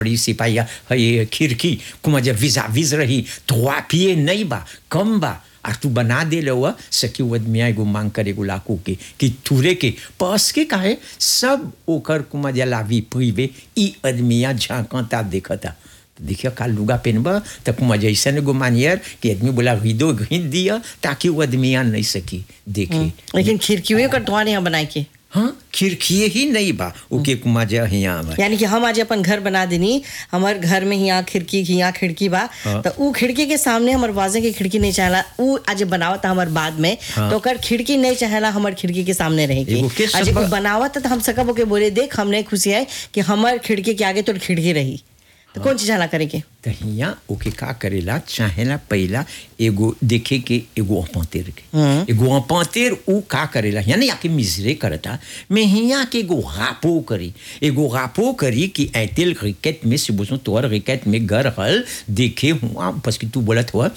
बड़ी सिपाही है खिड़की कुमा जब विजा विज रही तो पिए नहीं बा कम बा और तू बना दे लो सकी वो आदमी एगो मांग करे एगो लाकू के कि तुरे के पस के काहे सब ओकर कुमा जलावी पीबे ई आदमिया झांकता देखता देखियो का लुगा पहनबा तो कुमा जैसन एगो मानियर कि आदमी बोला हिदो घींच दिया ताकि वो आदमिया नहीं सकी देखे लेकिन खिड़कियों का टुआ यहाँ बनाए के हाँ खिड़किए ही नहीं बा ओके कुमा जा हिया बा यानी कि हम आज अपन घर बना देनी हमार घर में यहाँ खिड़की यहाँ खिड़की बा हाँ। तो ऊ खिड़की के सामने हमर वाजे की खिड़की नहीं चाहला ऊ आज बनावत हमार बाद में हाँ। तो ओकर खिड़की नहीं चाहला हमार खिड़की के सामने रहेगी एगो के आज सब- ऊ बनावत तो हम सकब ओके बोले देख हमने खुशी है कि हमार खिड़की के आगे तो खिड़की रही तो कौन चीज चाहला करे के तो हिया ओके का करेला चाहेला पहला एगो देखे के एगो अपंतेर के एगो अपंतेर ऊ का करेला यानी आके मिजरे करता मैं हिया के एगो गापो करी एगो गापो करी कि ऐतेल क्रिकेट में से बोसो तोर क्रिकेट में घर हल देखे हुआ बस कि तू बोलत हुआ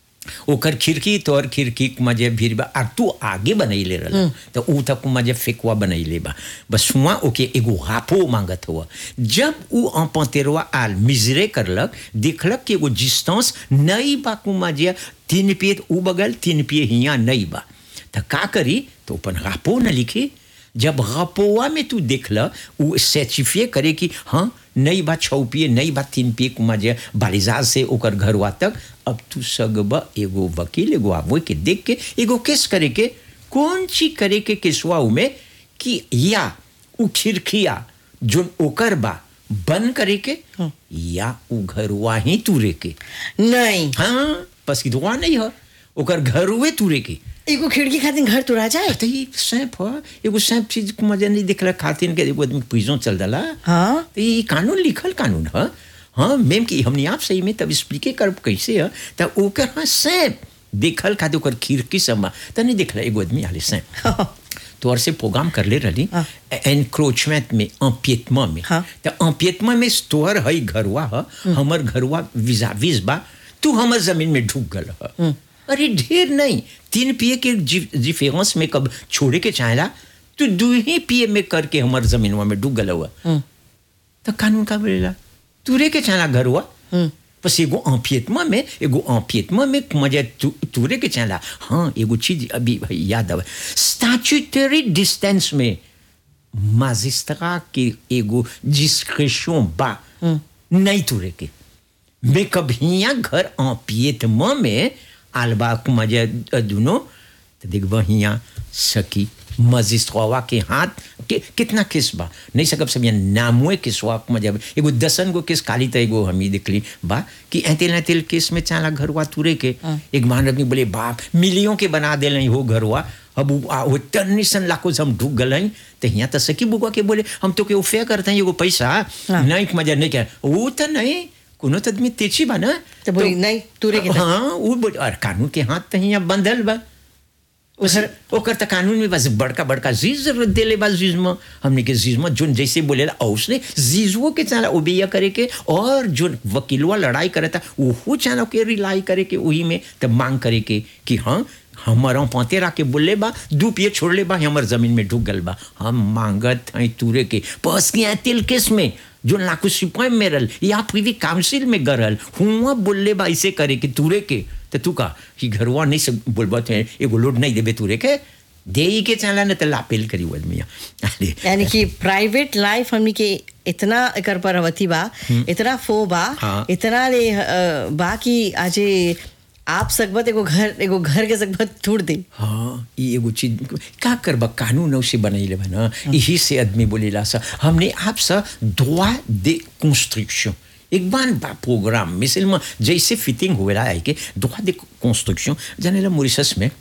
ओकर खिड़की तोर खिड़की मजे भीड़ बा और तू आगे बनैले रहल तो ऊ तक मजे फेकुआ बनैले बा बस हुआ ओके एगो हाफो मांगत हुआ जब ऊ अपतेरवा आल मिजरे करलक देखलक कि एगो डिस्टेंस नहीं बा कु मजे तीन पिए ऊ बगल तीन पिए हिया नहीं बा तो का करी तो अपन हाफो न लिखी जब गपोआ में तू देखला वो सर्टिफिए करे कि हाँ नई बात छौ पिए नई बात तीन पिए कुमा जे बालिजाज से ओकर घरवा तक अब तू सगब एगो वकील एगो आबो के देख के एगो केस करे के कौन चीज करे के केसवा में कि या उ खिड़किया जो ओकर बा बंद करे के या उ घरवा ही तुरे के नहीं हाँ बस दुआ नहीं है ओकर घरवे तुरे के एगो खिड़की खातिर घर तुरा जाए तो ये सैंप ह एगो सैंप चीज को मजा नहीं दिखला खातिन के एगो आदमी प्रिजन चल दला हाँ तो ये कानून लिखल कानून है हाँ मैम की हमने आप सही में तब एक्सप्लिके कर कैसे है तो ओकर हाँ सैंप देखल खाते ओकर खिड़की सब तो नहीं देखला एगो आदमी आले सैंप तोर से प्रोग्राम कर ले रही हाँ। एनक्रोचमेंट में अम्पियतमा में हाँ। तो अम्पियतमा में तोहर है घरवा है हमर घरवा विजाविज बा तू हमर जमीन में ढूक गल है अरे ढेर नहीं तीन पिए के जिफेरेंस में कब छोड़े के चाहेला तू दू ही पिए में करके हमर जमीनवा में डूब गल हुआ तो कानून का बोलेला तुरे के चाहेला घरवा बस एगो अम्पियतमा में एगो अम्पियतमा में मजा तु, तुरे के चाहेला हाँ एगो चीज अभी भाई याद आवे स्टैट्यूटरी डिस्टेंस में माजिस्ट्रा के एगो डिस्क्रिप्शन बा नहीं तुरे के मैं कभी घर अम्पियतमा में आलबा मजा दुनो तो देखब हिया सकी मजिस्ट्रवा के हाथ के कितना केस बा नहीं सकब सब यहाँ नामुए केसवा मजा एगो दसन गो केस काली तो एगो हम ही देखली बा कि ऐतेल ऐतेल केस में चाला घरवा तुरे के एक मान आदमी बोले बाप मिलियों के बना दे हो घरवा अब उ- आ- वो टन्नी सन लाखों से हम ढूक गल हई तो यहाँ तो सकी बुआ के बोले हम तो के उफे करते हैं एगो पैसा नहीं मजा नहीं क्या वो तो नहीं कोनो तो आदमी तेची बा ना तो बोली नहीं तुरे के हाँ वो बोल और कानून के हाथ तो यहाँ बंधल बा उधर ओकर त कानून में बस बड़का बड़का जीज देले बा जीज में हमने के जीज में जोन जैसे बोलेला औसने जीजवो के चाला ओबिया करे के और जो वकीलवा लड़ाई करता ओहो चाला के रिलाई करे के वही में तब मांग करे के कि हाँ हमारा पौतेरा के बोले बा दू पिए छोड़ ले बा हमर जमीन में ढुक गल बा हम मांगत हैं तुरे के पस के तिल केस में जो लाखों सिपाही में रहल या प्रीवी काउंसिल में गरल हुआ बोले बा ऐसे करे के तुरे के तो तू का कि घरवा नहीं सब बोलबत है एगो लोड नहीं देबे तुरे के दे ही के चला न तो लापेल करी वो आदमी अरे यानी कि प्राइवेट लाइफ हमनी के इतना एकर पर अवधि बा इतना फो बा हाँ। इतना ले अ, बा कि आजे आप सकबत एगो घर एगो घर के सकबत तोड़ दे हाँ ये एगो चीज का करबा कानून से बनैले बा ना यही से आदमी बोलेला सा हमने आप सा दुआ दे कंस्ट्रक्शन एक बार बा प्रोग्राम मिसल में जैसे फिटिंग हुएला है कि दुआ दे कंस्ट्रक्शन जानेला मॉरिशस में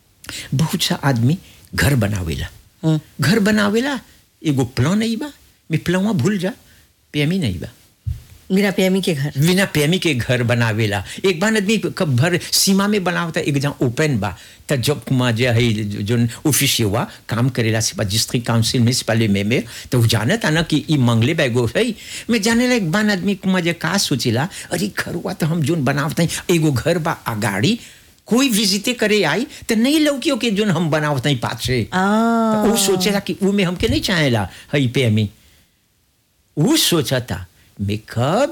बहुत सा आदमी घर बनावेला घर बनावेला एगो प्लान नहीं बा मैं प्लानवा भूल जा पेमी नहीं बा मेरा प्रेमी के घर बिना प्रेमी के घर बनावेला एक बार आदमी कब भर सीमा में बनावता एक जहाँ ओपन बा त जब कुमा जे है जो ऑफिस हुआ काम करेला सिपा डिस्ट्रिक्ट काउंसिल में सिपाले में में तो वो जाने था ना कि ई मंगले बैगो है मैं जाने ला एक बार आदमी कुमा जे का सोचेला अरे घर हुआ तो हम जोन बनावता है एगो घर बा अगाड़ी कोई विजिटे करे आई तो नहीं लौकियो के जोन हम बनावता है पाछे आ तो वो सोचेला कि वो में हमके नहीं चाहेला हई पे हमें वो सोचा था में कब